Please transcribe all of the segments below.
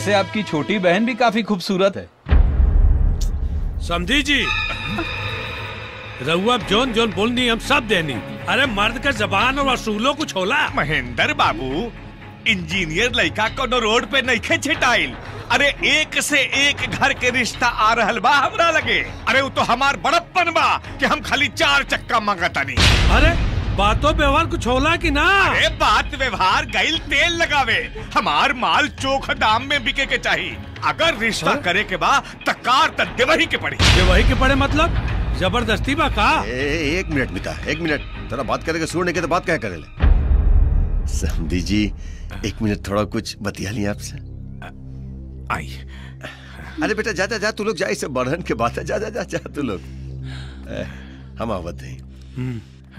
वैसे आपकी छोटी बहन भी काफी खूबसूरत है समझी जी रहुआ जोन जोन बोलनी हम सब देनी अरे मर्द का जबान और असूलों को छोला महेंद्र बाबू इंजीनियर लड़का कोनो रोड पे नहीं छिटाइल अरे एक से एक घर के रिश्ता आ रहल बा हमरा लगे अरे वो तो हमार बड़प्पन बा कि हम खाली चार चक्का मंगतानी अरे बातों व्यवहार कुछ होला कि ना अरे बात व्यवहार गैल तेल लगावे हमार माल चोख दाम में बिके के चाहिए अगर रिश्ता करे के बा त कार त देवही के पड़ी देवही के पड़े मतलब जबरदस्ती बा का ए, एक मिनट मिता एक मिनट थोड़ा बात करेगा सुनने के तो बात क्या करे ले समझी जी एक मिनट थोड़ा कुछ बतिया लिया आपसे आई अरे बेटा जा जा जा तू लोग जा इसे बढ़न के बात है जा जा जा जा तू लोग ए, हम आवत हैं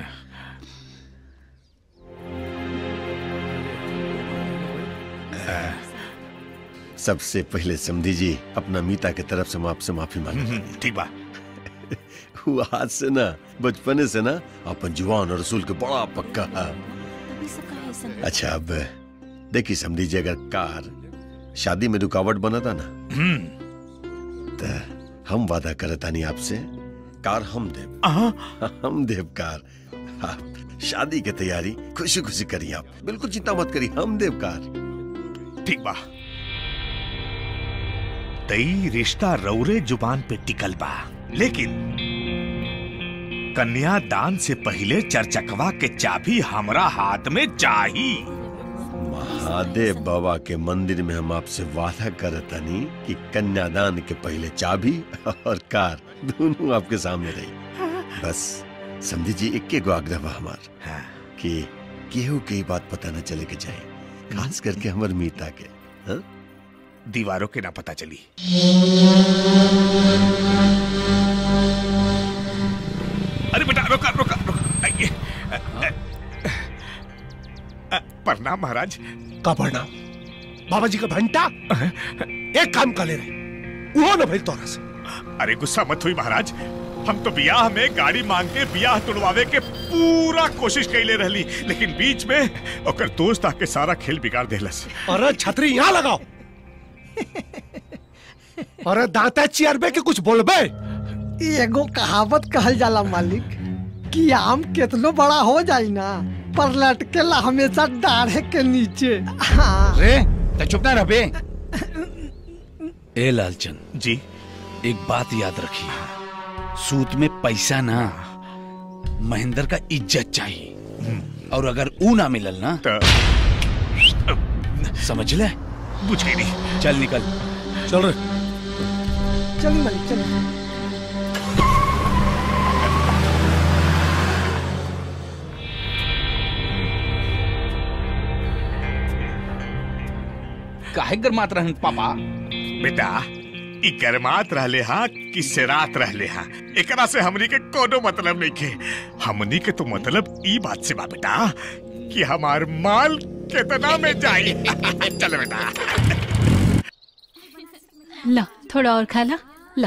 सबसे पहले समझी जी अपना मीता की तरफ से हम आपसे माफी मांगे ठीक बा वो आज से ना बचपने से ना अपन जुआन और रसूल के बड़ा पक्का है अच्छा अब देखिए समझी जी अगर कार शादी में रुकावट बना था ना तो हम वादा करता नहीं आपसे कार हम देव हम देव कार आप शादी की तैयारी खुशी खुशी करिए आप बिल्कुल चिंता मत करिए हम देव कार ठीक बा तई रिश्ता रौरे जुबान पे टिकल बा लेकिन कन्यादान से पहले चर्चकवा के चाबी हमरा हाथ में चाही महादेव बाबा के मंदिर में हम आपसे वादा करता नहीं कि कन्यादान के पहले चाबी और कार दोनों आपके सामने रही बस समझी जी इक्के गो आग्रह बा हमार कि केहू के ही बात पता न चले के चाहिए खास करके हमर मीता के हाँ? दीवारों के ना पता चली अरे बेटा रुका रुका रुका आइए अ, अ, अ, प्रणाम महाराज का प्रणाम बाबा जी का घंटा एक काम कर ले रहे वो न भाई तोरा से अरे गुस्सा मत हुई महाराज हम तो बियाह में गाड़ी मांग के बियाह तुड़वावे के पूरा कोशिश कैले रहली लेकिन बीच में ओकर दोस्त आके सारा खेल बिगाड़ देलस अरे छतरी यहाँ लगाओ अरे दांता चियरबे के कुछ बोलबे एगो कहावत कहल जाला मालिक कि आम कितनो बड़ा हो जाई ना पर लटकेला हमेशा डाढ़े के नीचे हाँ रे तो चुप ना रह बे ए लालचंद जी एक बात याद रखिए सूत में पैसा ना महेंद्र का इज्जत चाहिए और अगर ऊ ना मिलल ना समझ ले बुझ गई नहीं चल निकल चल रे चलिए मालिक चलिए काहे गरमात रहन पापा बेटा ई गरमात रहले हा कि सेरात रहले हा एकरा से हमनी के कोनो मतलब नहीं के हमनी के तो मतलब ई बात से बा बेटा कि हमार माल कितना में जाई चल बेटा ला थोड़ा और खा ला ला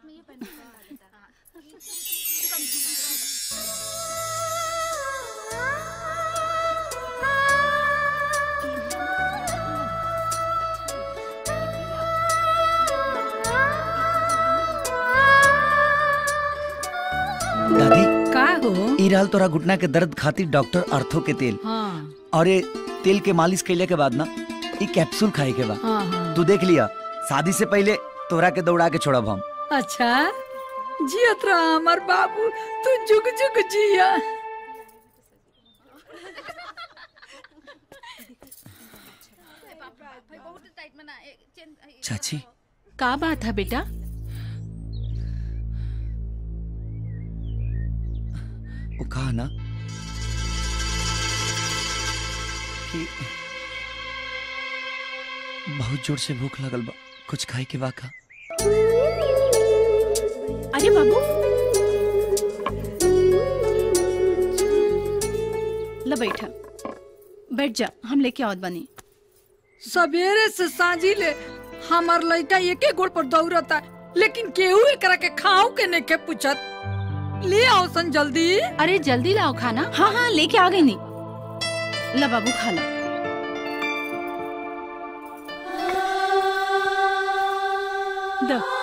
दादी का हो ई रहल तोरा घुटना के दर्द खातिर डॉक्टर अर्थो के तेल हाँ और ये तेल के मालिश कैले के बाद ना ई कैप्सूल खाए के बा हाँ हाँ तू देख लिया शादी से पहले तोरा के दौड़ा के छोड़ब हम अच्छा जियत रहा हमार बाबू तू जुग जुग जिया चाची का बात है बेटा वो कहा ना कि बहुत जोर से भूख लगल बा कुछ खाए के बा का अरे बाबू ला बैठा बैठ जा हम लेके आवत बनी सवेरे से साझी ले हमार लड़का एके गोड़ पर दौड़ता लेकिन केहू एकरा के खाओ के नहीं के पूछत ले आओ सन जल्दी अरे जल्दी लाओ खाना हाँ हाँ लेके आ गई नी ला बाबू खा ला द